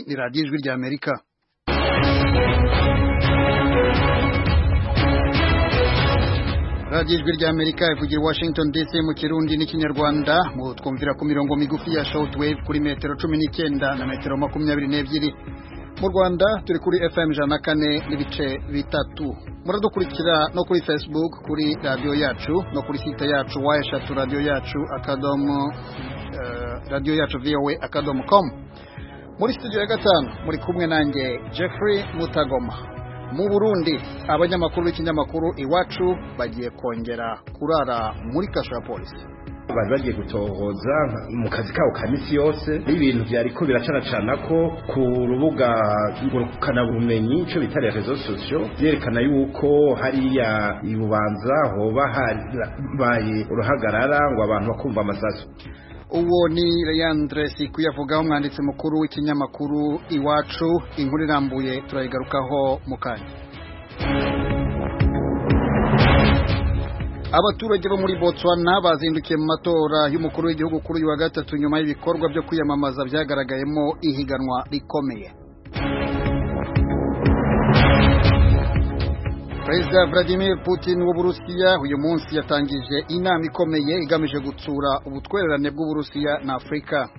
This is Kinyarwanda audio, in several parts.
ni radiyo ijwi rya amerika radiyo ijwi rya amerika ivugira i washington dc mu kirundi n'ikinyarwanda mu twumvira ku mirongo migufi ya shawuti wevu kuri metero cumi n'icyenda na metero makumyabiri n'ebyiri mu rwanda turi kuri fm ijana na kane n'ibice bitatu muradukurikira no kuri facebook kuri radiyo yacu no kuri site yacu wa eshatu radiyo yacu akadomo radiyo yacu vowa akadomo komu muri studio ya gatanu muri kumwe nanjye jeffrey mutagoma mu burundi abanyamakuru b'ikinyamakuru iwacu bagiye kongera kurara muri kasho ya polisi bari bagiye gutohoza mu kazi kabo ka minsi yose ibintu byariko biracanacana ko ku rubuga ngurukanabumenyi icyo bita rezo sosiyo byerekana yuko hariya i bubanza hoba habaye uruhagarara ngo abantu bakumva amasasu uwo ni Leandre Sikuyavugaho umwanditsi mukuru w'ikinyamakuru iwacu inkuru irambuye turayigarukaho mu kanya abaturage bo muri Botswana bazindukiye mu matora y'umukuru w'igihugu kuri uyu wa gatatu nyuma y'ibikorwa byo kwiyamamaza byagaragayemo ihiganwa rikomeye Perezida Vladimir Putin w'Uburusiya uyu munsi yatangije inama ikomeye igamije gutsura ubutwererane bw'Uburusiya na Afurika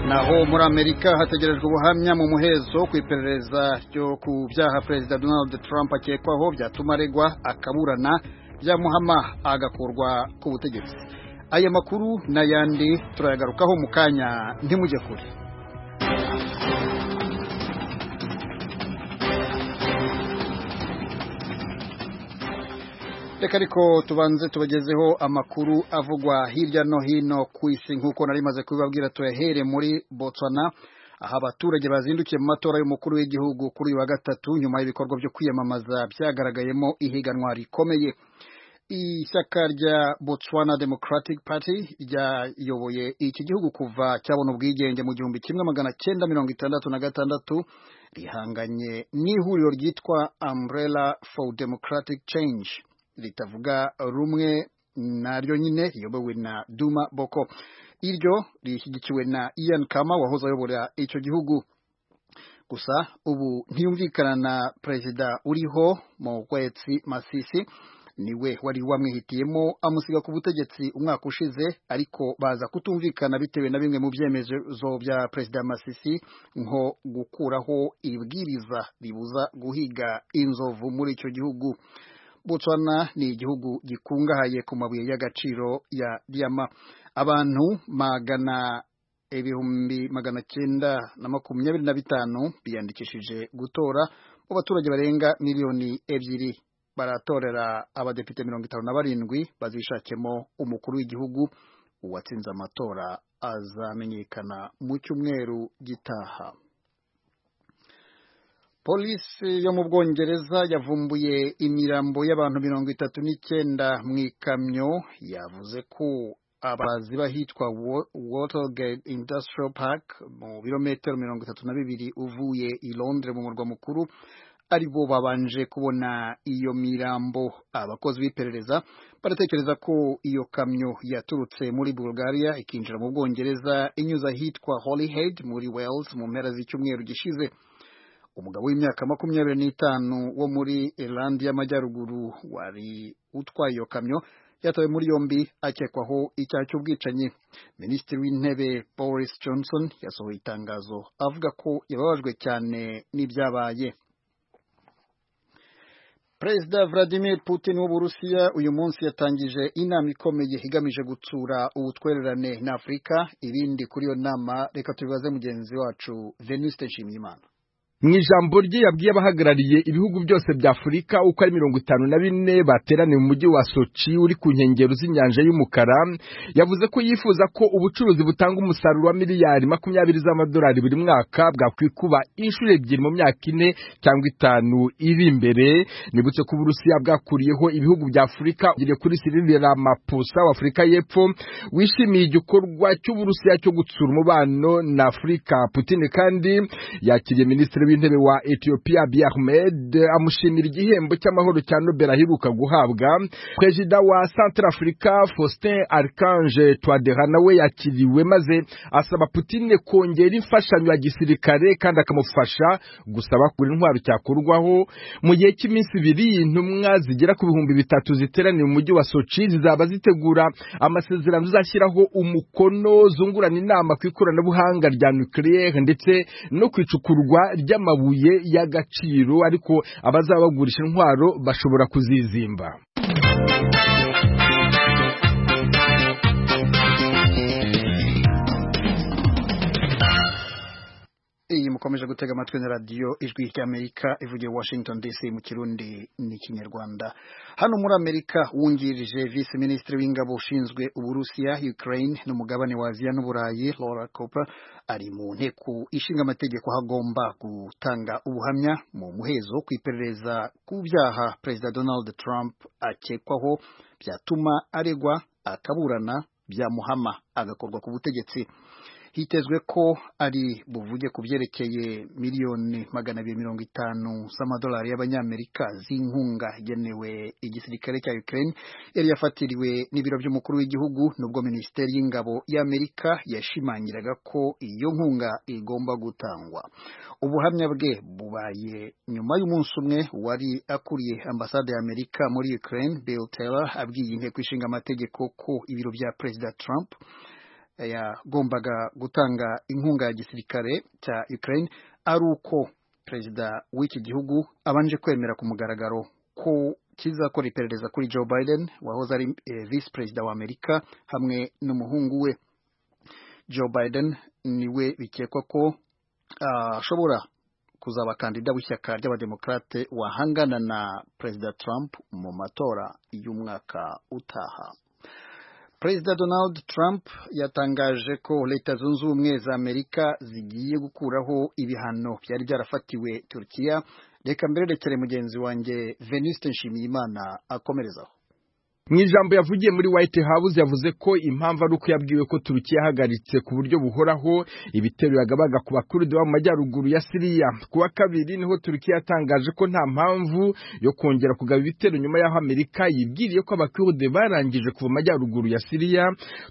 naho muri Amerika hategerejwe ubuhamya mu muhezo ku iperereza ryo ku byaha Perezida Donald Trump akekwaho byatuma aregwa akaburana byamuhama agakurwa ku butegetsi aya makuru n'ayandi turayagarukaho mu kanya ntimujye kure reka ariko tubanze tubagezeho amakuru avugwa hirya no hino ku isi nk'uko nari maze kubibabwira tuyahere muri Botswana aho abaturage bazindukiye mu matora y'umukuru w'igihugu kuri uyu wa gatatu nyuma y'ibikorwa byo kwiyamamaza byagaragayemo ihiganwa rikomeye ishyaka rya Botswana Democratic Party ryayoboye iki gihugu kuva cyabona ubwigenge mu gihumbi kimwe magana cyenda mirongo itandatu na gatandatu rihanganye n'ihuriro ryitwa Umbrella for Democratic Change ritavuga rumwe naryo nyine riyobowe na Duma Boko iryo rishyigikiwe na Ian Kama wahoze ayobora icyo gihugu gusa ubu ntiyumvikana na perezida uriho Mokwetsi Masisi niwe wari wamwihitiyemo amusiga ku butegetsi umwaka ushize ariko baza kutumvikana bitewe na bimwe mu byemezo bya perezida Masisi nko gukuraho ibwiriza ribuza guhiga inzovu muri icyo gihugu Botswana ni igihugu gikungahaye ku mabuye y'agaciro ya diyama abantu magana ibihumbi magana cyenda na makumyabiri na bitanu biyandikishije gutora mu baturage barenga miliyoni ebyiri baratorera abadepite mirongo itanu na barindwi bazishakemo umukuru w'igihugu uwatsinze amatora azamenyekana mu cyumweru gitaha polisi yo mu bwongereza yavumbuye imirambo y'abantu mirongo itatu n'icyenda mu ikamyo yavuze ko abazi bahitwa watergate industrial park mu birometero mirongo itatu na bibiri uvuye i londres mu murwa mukuru aribo babanje kubona iyo mirambo abakozi b'iperereza baratekereza ko iyo kamyo yaturutse muri bulgaria ikinjira mu bwongereza inyuze ahitwa holyhead muri wales mu mpera z'icyumweru gishize umugabo w'imyaka makumyabiri n'itanu wo muri irlandi y'amajyaruguru wari utwaye iyo kamyo yatawe muri yombi akekwaho icyaha cy'ubwicanyi minisitiri w'intebe boris johnson yasohoye itangazo avuga ko yababajwe cyane n'ibyabaye perezida vladimir putin w'uburusiya uyu munsi yatangije inama ikomeye igamije gutsura ubutwererane na afurika ibindi kuri iyo nama reka tubibaze mugenzi wacu venuste nshimiyimana mu ijambo rye yabwiye abahagarariye ibihugu byose bya afurika uko ari mirongo itanu na bine bateraniye mu mujyi wa soci uri ku nkengero z'inyanja y'umukara yavuze ko yifuza ko ubucuruzi butanga umusaruro wa miliyari makumyabiri z'amadolari buri mwaka bwakwikuba inshuro ebyiri mu myaka ine cyangwa itanu iri imbere nibutse ko uburusiya bwakuriyeho ibihugu bya afurika ugire kuri sirili ramapusa w'afurika y'epfo wishimiye igikorwa cy'uburusiya cyo gutsura umubano na afurika putine kandi yakiriye minisitiri w'intebe wa Ethiopia Abiy Ahmed amushimira igihembo cy'amahoro cya Nobel aheruka guhabwa Perezida wa Centrafrica Faustin Archange Touadera nawe yakiriwe maze asaba Putin kongera imfashanyo ya gisirikare kandi akamufasha gusaba kuri intwaro cyakorwaho mu gihe cy'iminsi ibiri intumwa zigera ku bihumbi bitatu ziteraniye mu mujyi wa Sochi zizaba zitegura amasezerano zazashyiraho umukono zungurana inama ku ikoranabuhanga rya nucleaire ndetse no ku icukurwa ry'amabuye y'agaciro ariko abazaba bagurisha intwaro bashobora kuzizimba iyi mukomeje gutega amatwi na radiyo ijwi ry'amerika ivugiye washington dc mu kirundi n'ikinyarwanda hano muri amerika wungirije vice minisitiri w'ingabo ushinzwe uburusiya ukraine n'umugabane wa aziya n'uburayi laura cooper ari mu nteko ishinga amategeko aho agomba gutanga ubuhamya mu muhezo ku iperereza ku byaha perezida donald trump akekwaho byatuma aregwa akaburana byamuhama agakorwa ku butegetsi hitezwe ko ari buvuge ku byerekeye miliyoni magana abiri mirongo itanu z'amadolari y'abanyamerika z'inkunga igenewe igisirikare cya Ukraine yari yafatiriwe n'ibiro by'umukuru w'igihugu nubwo minisiteri y'ingabo y'Amerika yashimangiraga ko iyo nkunga igomba gutangwa ubuhamya bwe bubaye nyuma y'umunsi umwe wari akuriye ambasade y'Amerika muri Ukraine Bill Taylor abwiye inteko ishinga amategeko ko ibiro bya Perezida Trump yagombaga gutanga inkunga ya gisirikare cya Ukraine ari uko perezida w'iki gihugu abanje kwemera ku mugaragaro ko kizakora iperereza kuri Joe Biden wahoze ari eh, vice perezida wa Amerika hamwe n'umuhungu we Joe Biden niwe bikekwa ko ashobora uh, kuzaba kandida w'ishyaka ry'abademokrate wahangana na perezida Trump mu matora y'umwaka utaha Perezida Donald Trump yatangaje ko Leta Zunze Ubumwe za Amerika zigiye gukuraho ibihano byari byarafatiwe Turkiya reka mbererekere mugenzi wanjye Venuste Nshimiyimana akomerezaho mu ijambo yavugiye muri White House yavuze ko impamvu ari uko yabwiwe ko Turukiya yahagaritse ku buryo buhoraho ibitero yagabaga ku bakurida bo mu majyaruguru ya Siriya kuwa kabiri niho Turukiya yatangaje ko nta mpamvu yo kongera kugaba ibitero nyuma y'aho Amerika yibwiriye ko abakuride barangije kuva majyaruguru ya Siriya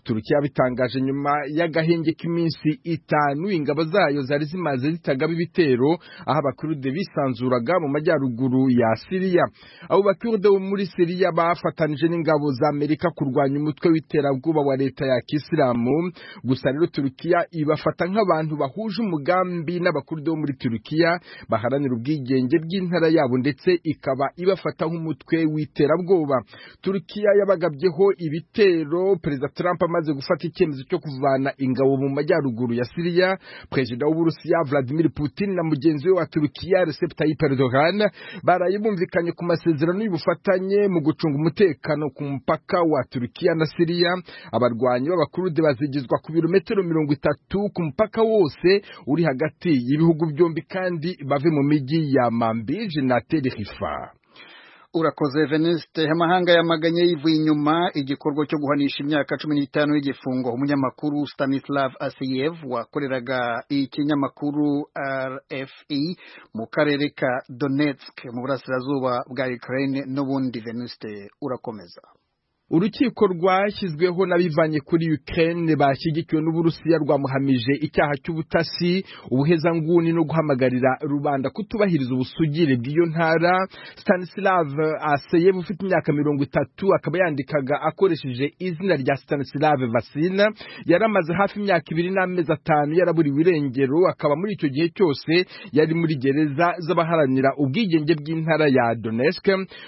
Turukiya yabitangaje nyuma y'agahenge k'iminsi itanu ingabo zayo zari zimaze zitagaba ibitero aho abakuride bisanzuraga mu majyaruguru ya Siriya abo bakuride bo muri Siriya bafatanije n'ingabo ingabo za Amerika kurwanya umutwe w'iterabwoba wa leta ya Kisilamu gusa rero Turkiya ibafata nk'abantu bahuje umugambi n'abakurdo muri Turkiya baharanira ubwigenge bw'intara yabo ndetse ikaba ibafata nk'umutwe w'iterabwoba Turkiya yabagabyeho ibitero Perezida Trump amaze gufata icyemezo cyo kuvana ingabo mu majyaruguru ya Syria Perezida w'Uburusiya Vladimir Putin na mugenzi we wa Turkiya Recep Tayyip Erdogan baraye bumvikanye ku masezerano y'ubufatanye mu gucunga umutekano ku mpaka wa Turkiya na Siriya abarwanyi b'abakurude bazigizwa ku birometero mirongo itatu ku mpaka wose uri hagati y'ibihugu byombi kandi bave mu mijyi ya Manbij na Tel Rifa urakoze veniste amahanga yamaganye yivuye inyuma igikorwa cyo guhanisha imyaka cumi n'itanu y'igifungo umunyamakuru stanislav asiyev wakoreraga ikinyamakuru rfe mu karere ka donetsk mu burasirazuba bwa ukraine n'ubundi veniste urakomeza urukiko rwashyizweho n'abivanye kuri Ukraine bashyigikiwe n'Uburusiya rwamuhamije icyaha cy'ubutasi ubuhezanguni no guhamagarira rubanda kutubahiriza ubusugire bw'iyo ntara Stanislav Aseyev ufite imyaka mirongo itatu akaba yandikaga akoresheje izina rya Stanislav Vasina yaramaze hafi imyaka ibiri n'amezi atanu yaraburiwe irengero akaba muri icyo gihe cyose yari muri gereza z'abaharanira ubwigenge bw'intara ya Donetsk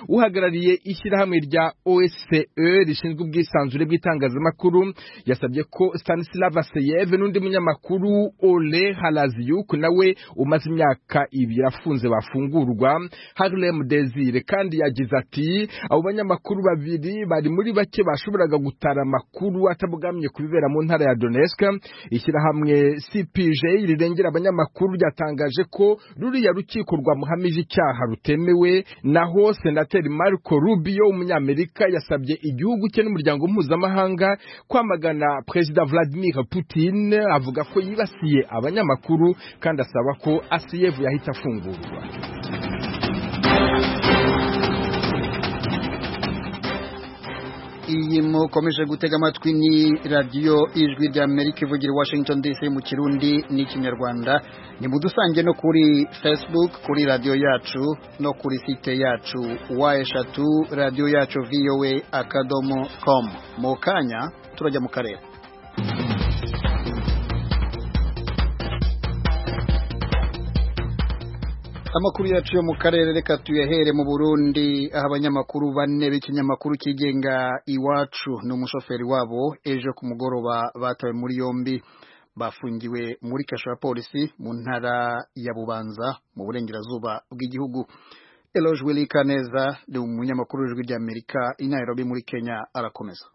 uhagarariye ishyirahamwe rya OSCE rishinzwe ubwisanzure bw'itangazamakuru yasabye ko Stanislav Aseyev n'undi munyamakuru Ole Halazyuk nawe umaze imyaka ibiri afunze bafungurwa Harlem Desire kandi yagize ati abo banyamakuru babiri bari muri bake bashoboraga gutara amakuru atabugamye kubibera mu ntara ya Donetsk ishyirahamwe CPJ rirengera abanyamakuru ryatangaje ko ruriya rukiko rwamuhamije icyaha rutemewe naho senateri Marco Rubio umunyamerika yasabye gihugu cye n'umuryango mpuzamahanga kwamagana perezida Vladimir Putin avuga ko yibasiye abanyamakuru kandi asaba ko ACF yahita afungurwa iyi mukomeje gutega amatwi ni radiyo ijwi rya amerika ivugira i washington dc mu kirundi n'ikinyarwanda ni mudusange no kuri facebook kuri radiyo yacu no kuri site yacu wa eshatu radiyo yacu voa akadomo komu mu kanya turajya mu karere amakuru yacu yo mu karere reka tuyahere mu Burundi aho abanyamakuru bane b'ikinyamakuru kigenga iwacu n'umushoferi wabo ejo ku mugoroba batawe muri yombi bafungiwe muri kasho ya polisi mu ntara ya Bubanza mu burengerazuba bw'igihugu Eloge Wilikaneza ni umunyamakuru w'ijwi ry'Amerika i Nairobi muri Kenya arakomeza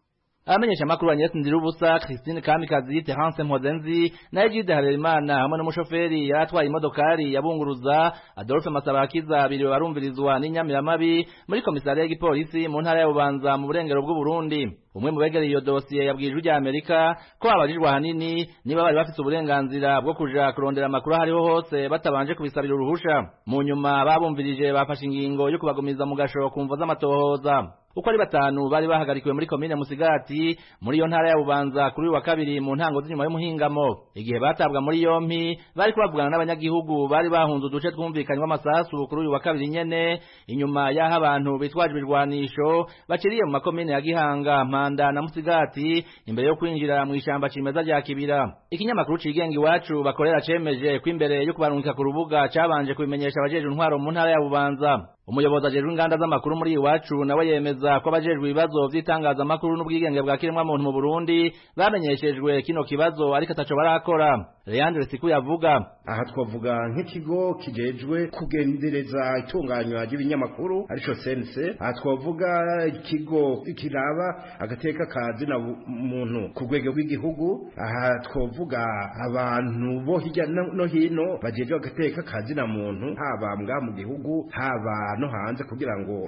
abamenyesha amakuru Agnes Ndirubusa Christine Kamikazi Terence Mpozenzi na Egide Harerimana hamwe n'umushoferi yaratwaye imodokari yabunguruza Adolphe Masabakiza abiri barumvirizwa n'inyamiramabi muri komisariya y'igipolisi mu ntara ya Bubanza mu burengero bw'u Burundi umwe mu begereye iyo dosiye yabwiye ijwi rya Amerika ko abajijwe ahanini niba bari bafite uburenganzira bwo kuja kurondera amakuru ahariho hose batabanje kubisabira uruhusha mu nyuma babumvirije bafashe ingingo yo kubagumiza mu gasho ku mvo z'amatohoza uko ari batanu bari bahagarikiwe muri komine Musigati muri iyo ntara ya Bubanza kuri wa kabiri mu ntango z'inyuma y'umuhingamo igihe batabwa muri yompi bari kubavugana n'abanyagihugu bari bahunze uduce twumvikanye w'amasasu kuri uyu wa kabiri nyene inyuma y'aho abantu bitwaje ibirwanisho baciriye mu makomine ya Gihanga Mpanda na Musigati imbere yo kwinjira mu ishamba cimeza rya Kibira ikinyamakuru cigenga iwacu bakorera cemeje ko imbere yo kubarungika ku rubuga cabanje kubimenyesha abajeje intwaro mu ntara ya Bubanza umuyobozi ajejwe inganda z'amakuru muri iwacu nawe yemeza ko abajejwe ibibazo vy'itangazamakuru n'ubwigenge bwa kiremwa muntu mu Burundi bamenyeshejwe kino kibazo ariko ataco barakora Leandre Siku yavuga aha twavuga nk'ikigo kijejwe kugendereza itunganywa ry'ibinyamakuru arico sense aha twavuga ikigo kiraba agateka kazi na muntu ku rwego rw'igihugu aha twavuga abantu bo hirya no hino bajejwe agateka kazi na muntu haba mbwa mu gihugu haba no hanze kugira ngo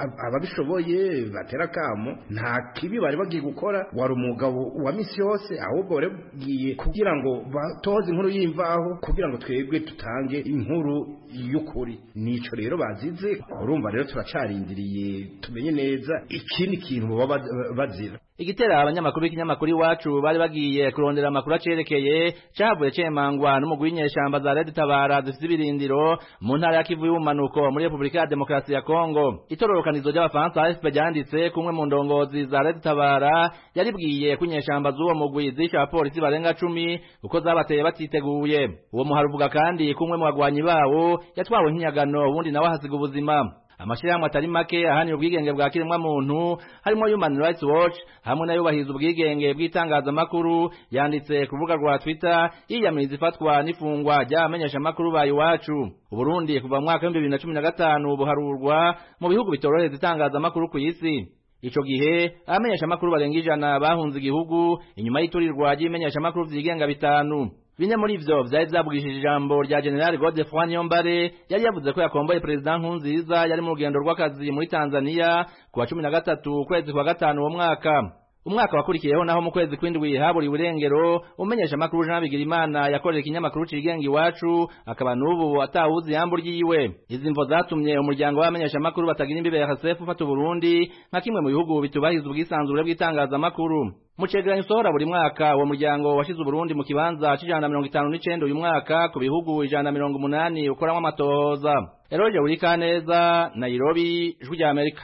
ababishoboye batera akamo nta kibi bari bagiye gukora wari umugabo wa misi yose ahubwo bari bagiye kugira ngo batoze inkuru y'imvaho kugira ngo twebwe tutange inkuru y'ukuri nico rero bazize urumva rero turacarindiriye tumenye neza ikindi kintu baba bazira igitera abanyamakuru b'ikinyamakuru iwacu bari bagiye kurondera amakuru acerekeye cavuye cemangwa n'umugwi w'inyeshamba za Red Tabara zifite ibirindiro mu ntara ya Kivu y'ubumanuko muri Repubulika ya Demokarasi ya Kongo itororokanizo ry'abafaransa AFP ryanditse kumwe mu ndongozi za Red Tabara yaribwiye ko inyeshamba z'uwo mugwi zisha abapolisi barenga cumi kuko zabateye batiteguye uwo muharuvuga kandi kumwe mu bagwanyi bawo yatwawe nk'inyagano ubundi nawe ahasiga ubuzima amashirahamwe atari make ahanira ubwigenge bwa kiremwa muntu harimo Human Rights Watch hamwe n'ayubahiriza ubwigenge bw'itangazamakuru yanditse ku rubuga rwa Twitter yiyamiriza ifatwa n'ifungwa ry'abamenyeshamakuru ba iwacu Uburundi kuva mu mwaka w'ibihumbi bibiri na cumi na gatanu buharurwa mu bihugu bitorohereza itangazamakuru ku isi Ico gihe abamenyeshamakuru barenga ijana bahunze igihugu inyuma y'iturirwa ry'ibimenyeshamakuru vyigenga bitanu bine muri ivyo vyari vyabwishije ijambo rya General Godefroy Niyombare yari yavuze ko yakomboye President Nkurunziza yari mu rugendo rw'akazi muri Tanzania kuwa cumi na gatatu ukwezi kwa gatanu uwo mwaka umwaka wakurikiyeho naho mu kwezi kw'indwi haburiwe irengero umenyesha amakuru Jean Bigirimana yakorera ikinyamakuru cigenga iwacu akaba n'ubu atawuzi yambu ryiwe izi mvo zatumye umuryango w'abamenyesha amakuru batagira imbibe ya Hasef ufata Burundi nka kimwe mu bihugu bitubahiriza ubwisanzure bw'itangazamakuru mucegeranyo usohora buri mwaka uwo muryango washize uburundi mu kibanza c'ijana mirongo itanu n'icenda uyu mwaka ku bihugu ijana mirongo umunani ukoramwo amatohoza eroje wurikaneza nairobi ijwi rya amerika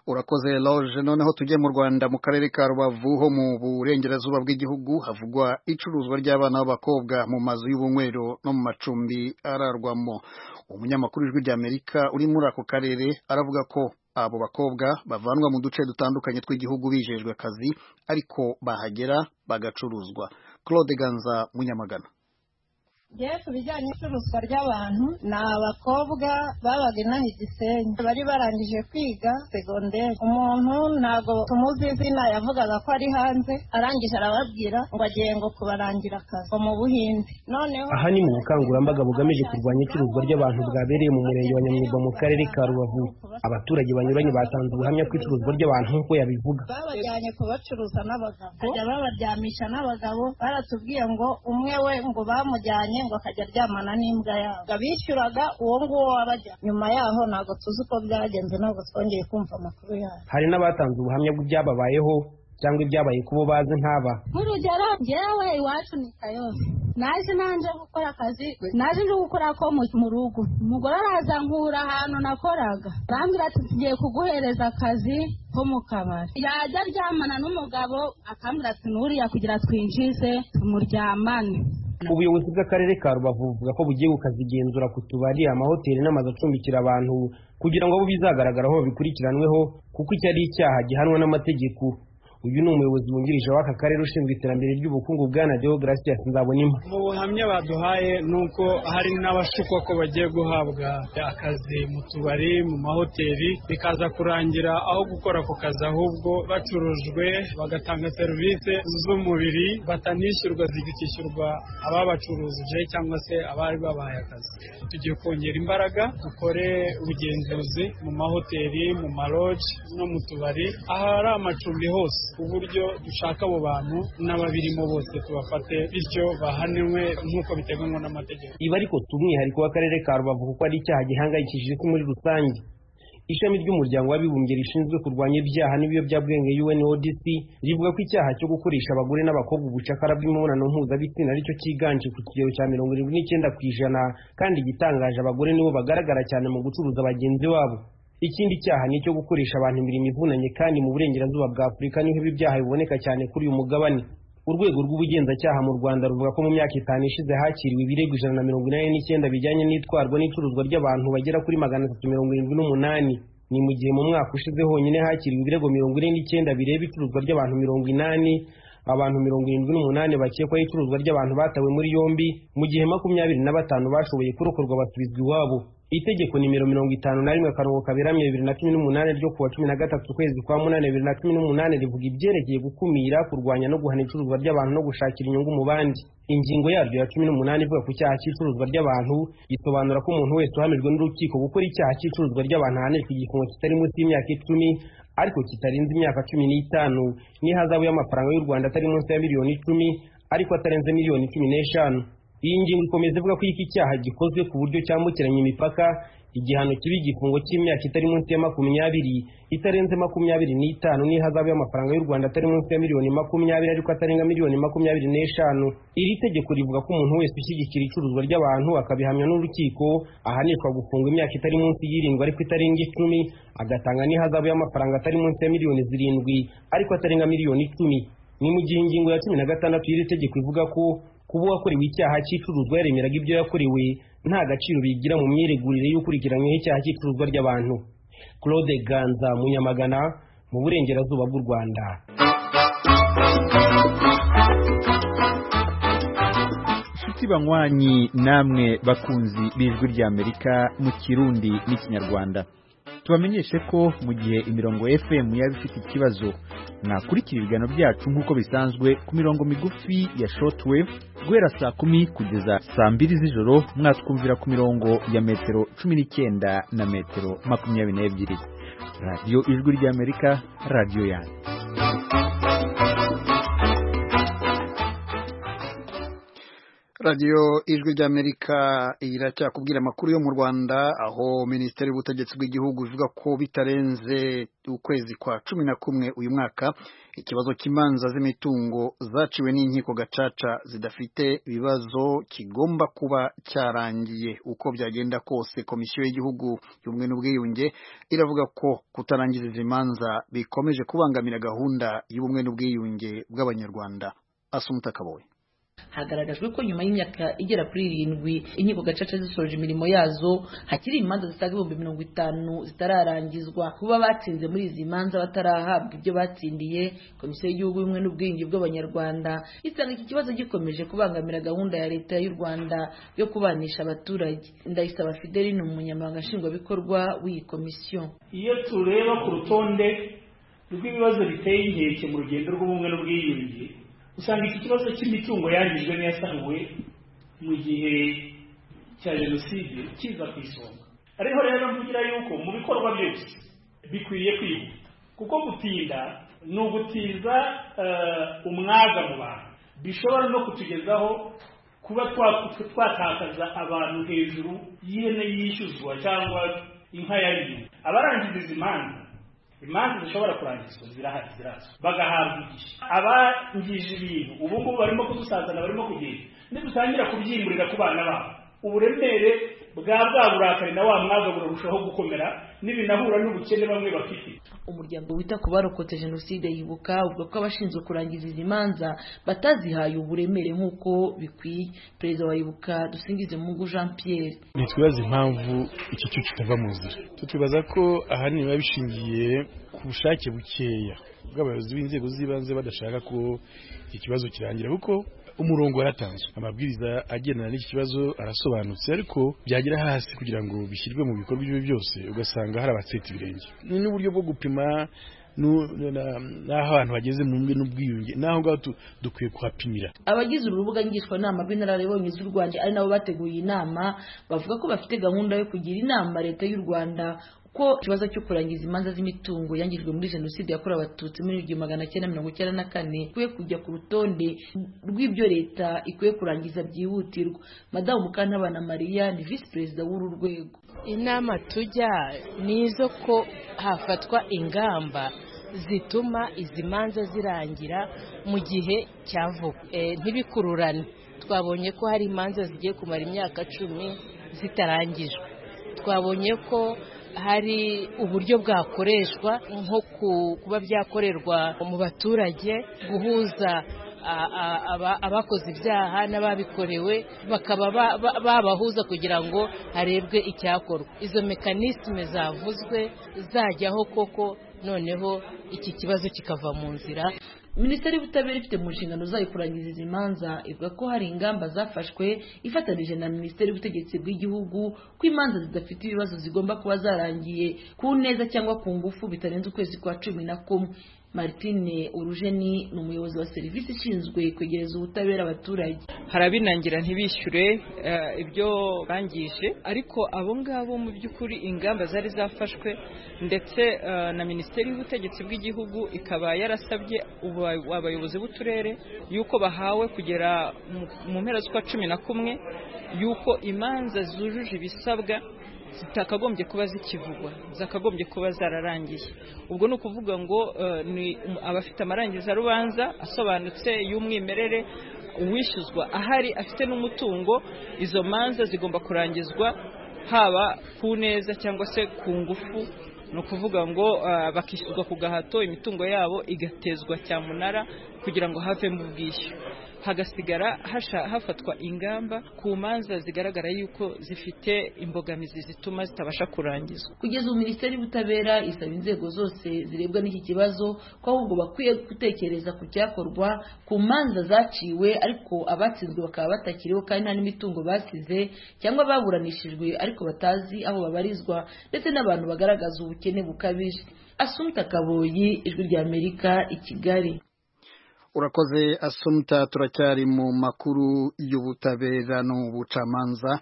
urakoze loge noneho tujye mu rwanda mu karere ka rubavu ho mu burengerazuba bw'igihugu havugwa icuruzwa ry'abana b'abakobwa mu mazu y'ubunywero no mu macumbi ararwamo umunyamakuru w'ijwi ry'amerika uri muri ako karere aravuga ko abo bakobwa bavanwa mu duce dutandukanye tw'igihugu bijejwe akazi ariko bahagera bagacuruzwa claude ganza munyamagana Jewe ku bijyanye n'icuruzwa ry'abantu ni abakobwa babaga inaha igisenyi bari barangije kwiga segonderi umuntu ntabwo tumuzi izina yavugaga ko ari hanze arangije arababwira ngo agiye ngo kubarangira akazi ngo mu buhinde noneho aha ni mu bukangurambaga bugamije kurwanya icuruzwa ry'abantu bwabereye mu murenge wa nyamwuga mu karere ka rubavu abaturage banyuranye batanze ubuhamya ko icuruzwa ry'abantu nk'uko yabivuga babajyanye kubacuruza n'abagabo bajya babaryamisha n'abagabo baratubwiye ngo umwe we ngo bamujyanye ngo akajya aryamana n'imbwa yabo abishyuraga uwo nguwo wabajya nyuma yaho ntabwo tuzi uko byagenze ntabwo twongeye kumva amakuru yabo hari n'abatanze ubuhamya bw'ibyababayeho cyangwa ibyabaye ku bo bazi nk'aba nk'urugero njyewe iwacu ni kayose naje nanjye gukora akazi naje nje gukora ko mu- mu rugo umugore araza nkura ahantu nakoraga arambwira ati tugiye kuguhereza akazi ko mu kabari yajya aryamana n'umugabo akambwira ati nuriya kugira twinjize tumuryamane ubuyobozi bw'akarere ka rubavu buvuga ko bugiye gukazigenzura ku tubari amahoteli n'amazu acumbikira abantu kugira ngo abo bizagaragaraho babikurikiranweho kuko icyo ari icyaha gihanwa n'amategeko uyu ni umuyobozi wungirije w'aka karere ushinzwe iterambere ry'ubukungu bwana deogratias nzabonimpa mu buhamya baduhaye ni uko hari n'abashukwa ko bagiye guhabwa akazi mu tubari mu mahoteli bikaza kurangira aho gukora ako kazi ahubwo bacurujwe bagatanga serivisi z'umubiri batanishyurwa zigakishyurwa ababacuruje cyangwa se abari babahaye akazi tugiye kongera imbaraga dukore ubugenzuzi mu mahoteli mu maroji no mu tubari ahari amacumbi hose ku buryo dushaka abo bantu n'ababirimo bose tubafate bityo bahanwe nk'uko biteganywa n'amategeko ibi ariko si umwihariko w'akarere ka rubavu kuko ari icyaha gihangayikishije isi muri rusange ishami ry'umuryango w'abibumbye rishinzwe kurwanya ibyaha n'ibiyobyabwenge UNODC rivuga ko icyaha cyo gukoresha abagore n'abakobwa ubucakara bw'imibonano mpuzabitsina aricyo cyiganje ku kigero cya mirongo irindwi n'icyenda ku ijana kandi igitangaje abagore nibo bagaragara cyane mu gucuruza bagenzi babo ikindi cyaha ni icyo gukoresha abantu imirimo ivunanye kandi mu burengerazuba bwa afurika niho ibi byaha biboneka cyane kuri uyu mugabane urwego rw'ubugenzacyaha mu rwanda ruvuga ko mu myaka itanu ishize hakiriwe ibirego ijana na mirongo inani n'icyenda bijyanye n'itwarwa n'icuruzwa ry'abantu bagera kuri magana atatu mirongo irindwi n'umunani ni mu gihe mu mwaka ushize honyine hakiriwe ibirego mirongo ine n'icyenda bireba icuruzwa ry'abantu mirongo inani abantu mirongo irindwi n'umunani bakekwaho icuruzwa ry'abantu batawe muri yombi mu gihe makumyabiri na batanu bashoboye kurokorwa basubizwa iwabo itegeko nimero mirongo itanu na rimwe akarongo kaberamye bibiri na cumi n'umunani ryo kuwa cumi na gatatu ukwezi kwa munani bibiri na cumi n'umunani rivuga ibyerekeye gukumira kurwanya no guhana icuruzwa ry'abantu no gushakira inyungu mu bandi ingingo yaryo ya cumi n'umunani ivuga ku cyaha cy'icuruzwa ry'abantu isobanura ko umuntu wese uhamijwe n'urukiko gukora icyaha cy'icuruzwa ry'abantu ahanishwa igifungo kitari munsi y'imyaka icumi ariko kitarenze imyaka cumi n'itanu n'ihazabu y'amafaranga y'u rwanda atari munsi ya miliyoni icumi ariko atarenze miliyoni cumi n'eshanu iyi ngingo ikomeza ivuga ko iki cyaha gikozwe ku buryo cyambukiranya imipaka igihano kibi igifungo cy'imyaka itari munsi ya makumyabiri itarenze makumyabiri n'itanu n'ihazabu y'amafaranga y'u rwanda atari munsi ya miliyoni makumyabiri ariko atarenga miliyoni makumyabiri n'eshanu iri tegeko rivuga ko umuntu wese ushyigikira icuruzwa ry'abantu akabihamya n'urukiko ahanishwa gufungwa imyaka itari munsi y'irindwi ariko itarenga icumi agatanga n'ihazabu y'amafaranga atari munsi ya miliyoni zirindwi ariko atarenga miliyoni icumi ni mu gihe ingingo ya cumi na gatandatu y'iri tegeko ivuga ko kuba uwakorewe icyaha cy'icuruzwa yaremeraga ibyo yakorewe nta gaciro bigira mu myiregurire y'ukurikiranyweho icyaha cy'icuruzwa ry'abantu claude ganza munyamagana mu burengerazuba bw'u rwanda inshuti banywanyi namwe bakunzi b'ijwi ry'amerika mu kirundi n'ikinyarwanda tubamenyeshe ko mu gihe imirongo fm yaba ifite ikibazo mwakurikira ibiganiro byacu nk'uko bisanzwe ku mirongo migufi ya shortwave guhera saa kumi kugeza saa mbiri z'ijoro mwatwumvira ku mirongo ya metero cumi n'icyenda na metero makumyabiri n'ebyiri radiyo ijwi ry'amerika radiyo yanyu radiyo ijwi ry'amerika iracyakubwira amakuru yo mu rwanda aho minisiteri y'ubutegetsi bw'igihugu ivuga ko bitarenze ukwezi kwa cumi na kumwe uyu mwaka ikibazo cy'imanza z'imitungo zaciwe n'inkiko gacaca zidafite ibibazo kigomba kuba cyarangiye uko byagenda kose komisiyo y'igihugu y'ubumwe n'ubwiyunge iravuga ko kutarangiza izi manza bikomeje kubangamira gahunda y'ubumwe n'ubwiyunge bw'abanyarwanda asumuta kaboye hagaragajwe ko nyuma y'imyaka igera kuri irindwi inkiko gacaca zisoje imirimo yazo hakiri imanza zisaga ibihumbi mirongo itanu zitararangizwa kuba batsinze muri izi manza batarahabwa ibyo batsindiye komisiyo y'igihugu y'ubumwe n'ubwiyunge bw'abanyarwanda isanga iki kibazo gikomeje kubangamira gahunda ya leta y'u rwanda yo kubanisha abaturage ndayisaba fideli ni umunyamabanga nshingwabikorwa w'iyi komisiyo iyo tureba ku rutonde rw'ibibazo biteye inkeke mu rugendo rw'ubumwe n'ubwiyunge usanga iki kibazo cy'imitungo yangijwe n'iyasanuwe mu gihe cya jenoside kiza ku isonga ariho rero mvugira yuko mu bikorwa byose bikwiye kwihuta kuko gutinda ni ugutiza umwaga mu bantu bishobora no kutugezaho kuba twatakaza abantu hejuru y'ihene yishyuzwa cyangwa inka yariye abarangiza izi manza imanza zishobora kurangizwa zirahari zirazwi bagahabwa igihe abangije ibintu ubu ngubu barimo kudusazana barimo kugenda nidutangira kubyimburira ku bana babo uburemere bwa bwa burakari na wa mwaga burarushaho gukomera n'ibinahura n'ubukene bamwe bafite umuryango wita ku barokotse jenoside yibuka uvuga ko abashinzwe kurangiza izi manza batazihaye uburemere nk'uko bikwiye perezida wa yibuka dusingizemungu jean pierre ntitwibaze impamvu iki cyuci kitava mu nzira tukibaza ko ahanini biba bishingiye ku bushake bukeya bw'abayobozi b'inzego z'ibanze badashaka ko ikibazo kirangira kuko umurongo waratanzwe amabwiriza agendana n'iki kibazo arasobanutse ariko byagera hasi kugira ngo bishyirwe mu bikorwa ibyo byose ugasanga hari abatseta ibirenge ni n'uburyo bwo gupima n'aho abantu bageze mu mbi n'ubwiyunge n'aho ngaho dukwiye kuhapimira abagize urubuga ngishwanama b'inararibonye z'u rwanda ari nabo bateguye inama bavuga ko bafite gahunda yo kugira inama leta y'u rwanda ko ikibazo cyo kurangiza imanza z'imitungo yangijwe muri jenoside yakorewe abatutsi muri igihumbi magana cyenda mirongo icyenda na kane ikwiye kujya ku rutonde rw'ibyo leta ikwiye kurangiza byihutirwa madamu mukantabana mariya ni visi perezida w'uru rwego inama tujya ni izo ko hafatwa ingamba zituma izi manza zirangira mu gihe cya vuba ntibikururane twabonye ko hari imanza zigiye kumara imyaka cumi zitarangijwe twabonye ko hari uburyo bwakoreshwa nko kuba byakorerwa mu baturage guhuza abakoze ibyaha n'ababikorewe bakaba babahuza kugira ngo harebwe icyakorwa izo mekanisme zavuzwe zajyaho koko noneho iki kibazo kikava mu nzira minisiteri y'ubutabera ifite mu nshingano zayo kurangiza izi manza ivuga ko hari ingamba zafashwe ifatanije na minisiteri y'ubutegetsi bw'igihugu ko imanza zidafite ibibazo zigomba kuba zarangiye ku neza cyangwa ku ngufu bitarenze ukwezi kwa cumi na kumwe martine urujeni ni umuyobozi wa serivisi ishinzwe kwegereza ubutabera abaturage hari abinangira ntibishyure ibyo bangije ariko abo ngabo mu by'ukuri ingamba zari zafashwe ndetse na minisiteri y'ubutegetsi bw'igihugu ikaba yarasabye abayobozi b'uturere y'uko bahawe kugera mu mpera z'ukwa cumi na kumwe y'uko imanza zujuje ibisabwa zitakagombye kuba zikivugwa zakagombye kuba zararangiye ubwo ni ukuvuga ngo ni abafite amarangizarubanza asobanutse y'umwimerere uwishyuzwa ahari afite n'umutungo izo manza zigomba kurangizwa haba ku neza cyangwa se ku ngufu ni ukuvuga ngo bakishyurwa ku gahato imitungo yabo igatezwa cyamunara kugira ngo havemo ubwishyu hagasigara hafatwa ingamba ku manza zigaragara yuko zifite imbogamizi zituma zitabasha kurangizwa kugeza ubu minisiteri y'ubutabera isaba inzego zose zirebwa n'iki kibazo ko ahubwo bakwiye gutekereza ku cyakorwa ku manza zaciwe ariko abatsinzwe bakaba batakiriho kandi nta n'imitungo basize cyangwa baburanishijwe ariko batazi aho babarizwa ndetse n'abantu bagaragaza ubukene bukabije asumta kaboyi ijwi ry'amerika i kigali urakoze asumta turacyari mu makuru y'ubutabera n'ubucamanza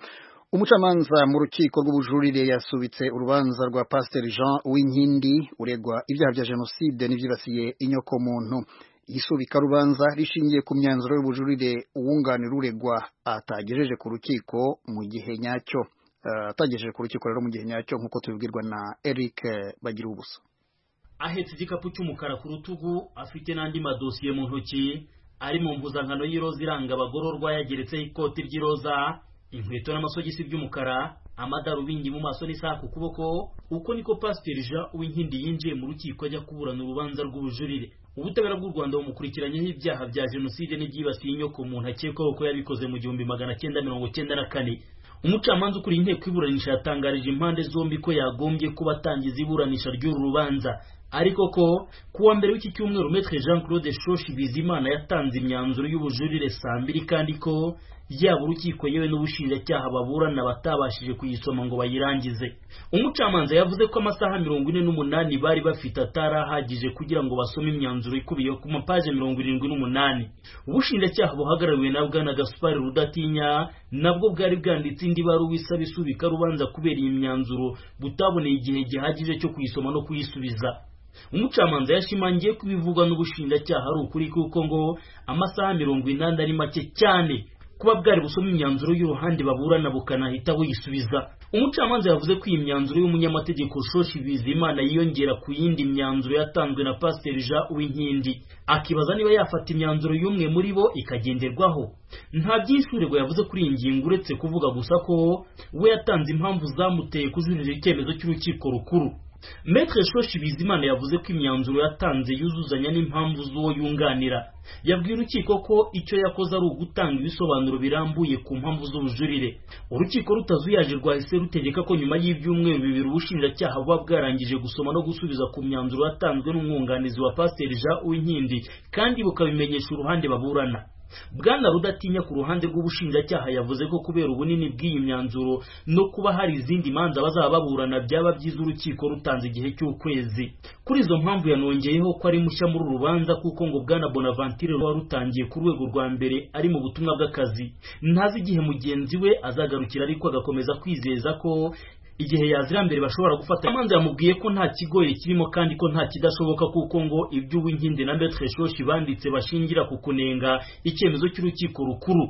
umucamanza mu rukiko rw'ubujurire yasubitse urubanza rwa pasiteri jean w'inkindi uregwa ibyaha bya jenoside n'ibyibasiye inyokomuntu isubikarubanza rishingiye ku myanzuro y'ubujurire uwunganira uregwa atagejeje ku rukiko mu gihe nyacyo atagejeje ku rukiko rero mu gihe nyacyo nk'uko tubibwirwa na eric bagira ubusa ahetse igikapu cy'umukara ku rutugu afite n'andi madosiye mu ntoki ari mu mpuzankano y'iroza iranga abagororwa yageretseho ikoti ry'iroza inkweto n'amasogisi by'umukara amadarubindi mu maso n'isaha ku kuboko uko niko pasiteri jean uwinkindi yinjiye mu rukiko ajya kuburana urubanza rw'ubujurire ubutabera bw'u rwanda bumukurikiranyeho ibyaha bya jenoside n'ibyibasiye inyoko umuntu akekwaho ko yabikoze mu gihumbi magana cyenda mirongo cyenda na kane umucamanza ukuriye inteko iburanisha yatangarije impande zombi ko yagombye kuba atangiza iburanisha ry'uru rubanza ariko ko kuwa mbere w'iki cyumweru metre jean claude shoshi bizimana yatanze imyanzuro y'ubujurire saa mbiri kandi ko yaba urukiko yewe n'ubushinjacyaha baburana batabashije kuyisoma ngo bayirangize umucamanza yavuze ko amasaha mirongo ine n'umunani bari bafite atarahagije kugira ngo basome imyanzuro ikubiye ku mapaje mirongo irindwi n'umunani ubushinjacyaha buhagarariwe na bwana gaspari rudatinya nabwo bwari bwanditse indi baruwa isaba isubika rubanza kubera iyi myanzuro butaboneye igihe gihagije cyo kuyisoma no kuyisubiza umucamanza yashimangiye ko ibivugwa n'ubushinjacyaha ari ukuri kuko ngo amasaha mirongo inani ari make cyane kuba bwari busoma imyanzuro y'uruhande baburana bukanahita buyisubiza umucamanza yavuze ko iyi myanzuro y'umunyamategeko shoshi bizimana yiyongera ku yindi myanzuro yatanzwe na pasiteri jean uwinkindi akibaza niba yafata imyanzuro y'umwe muri bo ikagenderwaho nta byishyurirwa yavuze kuri iyi ngingo uretse kuvuga gusa ko we yatanze impamvu zamuteye kujurira icyemezo cy'urukiko rukuru Maître Shoshi Bizimana yavuze ko imyanzuro yatanze yuzuzanya n'impamvu z'uwo yunganira yabwiye urukiko ko icyo yakoze ari ugutanga ibisobanuro birambuye ku mpamvu z'ubujurire urukiko rutazuyaje rwahise rutegeka ko nyuma y'ibyumweru bibiri ubushinjacyaha buba bwarangije gusoma no gusubiza ku myanzuro yatanzwe n'umwunganizi wa Pasiteri Jean Uwinkindi kandi bukabimenyesha uruhande baburana bwana rudatinya ku ruhande rw'ubushinjacyaha yavuze ko kubera ubunini bw'iyi myanzuro no kuba hari izindi manza bazaba baburana byaba byiza urukiko rutanze igihe cy'ukwezi kuri izo mpamvu yanongeyeho ko ari mushya muri uru rubanza kuko ngo bwana bonaventure wari utangiye ku rwego rwa mbere ari mu butumwa bw'akazi ntazi igihe mugenzi we azagarukira ariko agakomeza kwizeza ko igihe yazira mbere bashobora gufata amanza yamubwiye ko nta kigoye kirimo kandi ko nta kidashoboka kuko ngo ibyo uwinkindi na metre shoshi banditse bashingira ku kunenga icyemezo cy'urukiko rukuru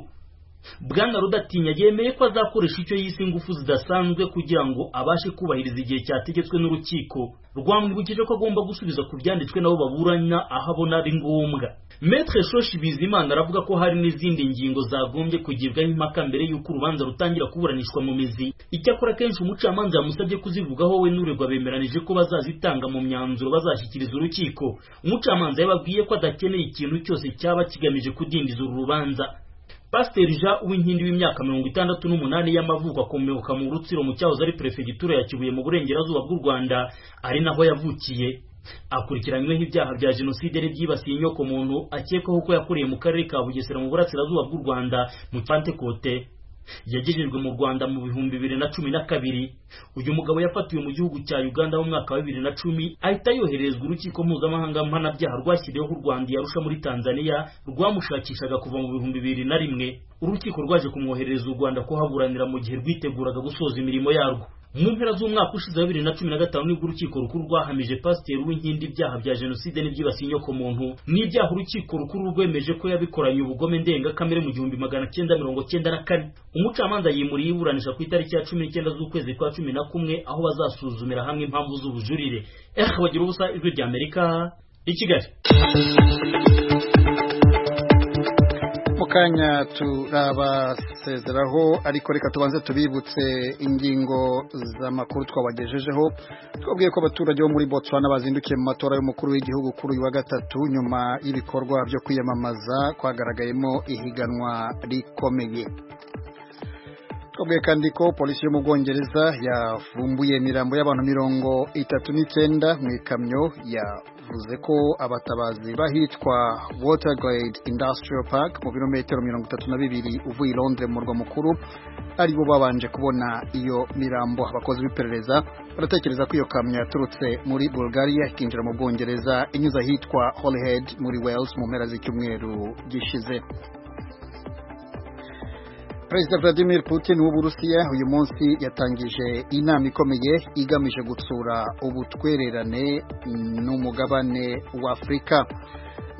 bwana rudatinya yemeye ko azakoresha icyo yise ingufu zidasanzwe kugira ngo abashe kubahiriza igihe cyategetswe n'urukiko rwamwibukije ko agomba gusubiza ku byanditswe nabo baburanya aho abona ari ngombwa metre shoshi bizimana aravuga ko hari n'izindi ngingo zagombye kugibwaho impaka mbere y'uko urubanza rutangira kuburanishwa mu mizi icyakora kenshi umucamanza yamusabye kuzivugaho we n'uregwa bemeranije ko bazazitanga mu myanzuro bazashyikiriza urukiko umucamanza yababwiye ko adakeneye ikintu cyose cyaba kigamije kudindiza uru rubanza pasiteri jean uwinkindi w'imyaka mirongo itandatu n'umunani y'amavuko akomoka mu rutsiro mu cyahoze ari perefegitura ya kibuye mu burengerazuba bw'u rwanda ari naho yavukiye akurikiranyweho ibyaha bya jenoside n'ibyibasiye inyoko muntu akekwaho ko yakoreye mu karere ka bugesera mu burasirazuba bw'u rwanda mu pantekote yagejejwe mu rwanda mu bihumbi bibiri na cumi na kabiri uyu mugabo yafatiwe mu gihugu cya uganda mu mwaka wa bibiri na cumi ahita yoherezwa urukiko mpuzamahanga mpanabyaha rwashyiriweho u rwanda yarusha muri tanzania rwamushakishaga kuva mu bihumbi bibiri na rimwe urukiko rwaje kumwoherereza u rwanda kuhaburanira mu gihe rwiteguraga gusoza imirimo yarwo mu mpera z'umwaka ushize wa bibiri na cumi na gatanu nibwo urukiko rukuru rwahamije pasiteri w'inkindi ibyaha bya jenoside n'ibyibasiye inyokomuntu n'ibyaha urukiko rukuru rwemeje ko yabikoranye ubugome ndengakamere mu gihumbi magana cyenda mirongo cyenda na kane umucamanza yimuriye iburanisha ku itariki ya cumi n'icyenda z'ukwezi kwa cumi na kumwe aho bazasuzumira hamwe impamvu z'ubujurire ehe bagira ubusa ijwi rya amerika i kigali mu kanya turabasezeraho ariko reka tubanze tubibutse ingingo z'amakuru twabagejejeho twabwiye ko abaturage bo muri botswana bazindukiye mu matora y'umukuru w'igihugu kuri uyu wa gatatu nyuma y'ibikorwa byo kwiyamamaza kwagaragayemo ihiganwa rikomeye twabwiye kandi ko polisi yo mu bwongereza yafumbuye imirambo y'abantu mirongo itatu n'icyenda mu ikamyo yavuze ko abatabazi bahitwa watergrade industrial park mu birometero mirongo itatu na bibiri uvuye i londres murwa mukuru aribo babanje kubona iyo mirambo abakozi b'iperereza baratekereza ko iyo kamyo yaturutse muri bulgaria ikinjira mu bwongereza inyuze ahitwa holyhead muri wales mu mpera z'icyumweru gishize perezida vladimir putin w'uburusiya uyu munsi yatangije inama ikomeye igamije gutsura ubutwererane n'umugabane w'afurika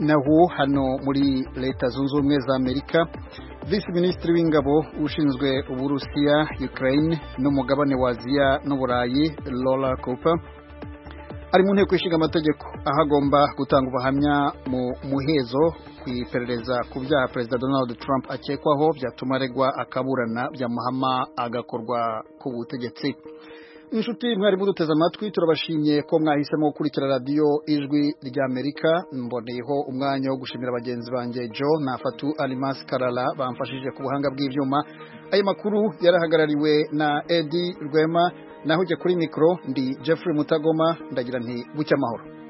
naho hano muri leta zunze ubumwe za amerika visi minisitiri w'ingabo ushinzwe uburusiya ukraine n'umugabane wa aziya n'uburayi laura cooper ari mu nteko ishinga amategeko aho agomba gutanga ubuhamya mu muhezo ku iperereza ku byaha perezida donald trump akekwaho byatuma aregwa akaburana byamuhama agakorwa ku butegetsi inshuti mwari muduteze amatwi turabashimiye ko mwahisemo gukurikira radiyo ijwi ry'amerika mboneyeho umwanya wo gushimira bagenzi banjye john nafatu arimasi karara bamfashije ku buhanga bw'ibyuma ayo makuru yarahagarariwe na edi rwema naho ujya kuri mikoro ndi jeffrey mutagoma ndagira nti bucya amahoro